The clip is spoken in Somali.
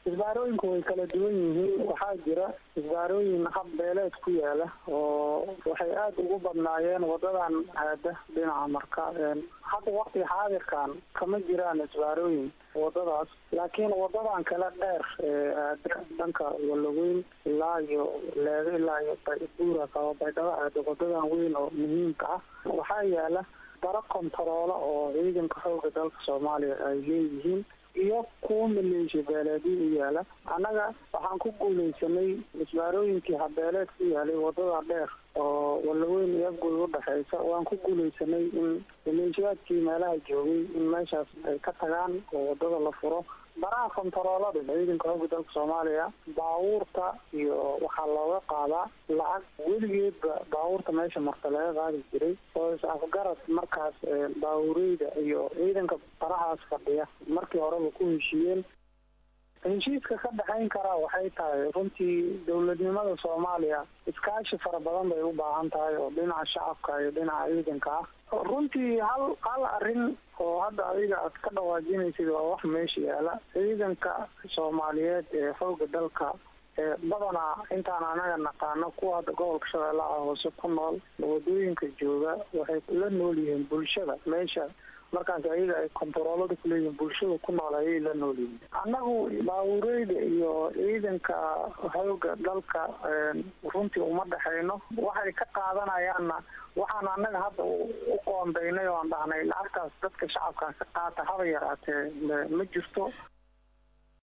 isbaarooyinku way kala duwan yihiin waxaa jira isbaarooyin hab beeleed ku yaala oo waxay aada ugu badnaayeen wadadan aada dhinaca marka hadda waqti xaadirkan kama jiraan isbaarooyin wadadaas laakiin wadadan kale dheer ee aada dhanka walaweyn ilaa iyo leego ilaa iyo buura kaba baydhabo aada wadadan weyn oo muhiimka ah waxaa yaala daro kontaroola oo ciidanka xooga dalka soomaaliya ay leeyihiin iyo kuwa maleeshiya beeleedyo u yaala annaga waxaan ku guuleysanay isbaarooyinkii habeeleed ku yaalay wadada dheer oo walaweyn iyo afgoy udhexeysa waan ku guuleysanay in maleeshiyaadkii meelaha joogay in meeshaas ay ka tagaan oo wadada la furo baraha kontaroolada ciidanka xooga dalka soomaaliya baabuurta iyo waxaa looga qaadaa lacag weligeedba baabuurta meesha marta laga qaadi jiray oo is afgarad markaas baabuureyda iyo ciidanka barahaas fadhiya markii horeba ku heshiiyeen heshiiska ka dhexayn karaa waxay tahay runtii dowladnimada soomaaliya iskaashi fara badan bay u baahan tahay oo dhinaca shacabka iyo dhinaca ciidanka ah runtii hal hal arrin oo hadda adiga aad ka dhawaajinaysid waa wax meesha yaala ciidanka soomaaliyeed ee xooga dalka ee badanaa intaan anaga naqaano kuwa hadda gobolka shabeellaha hoose ku nool wadooyinka jooga waxay la nool yihiin bulshada meesha markaas ayaga ay kontaroolada kuleeyihiin bulshada ku nool ayay la nool yihiin annagu baabuureyda iyo ciidanka xooga dalka runtii uma dhexayno waxay ka qaadanayaanna waxaan annaga hadda u qoondaynay oo aan dhahnay lacagtaas dadka shacabkaa ka qaata haba yaraatee ma jirto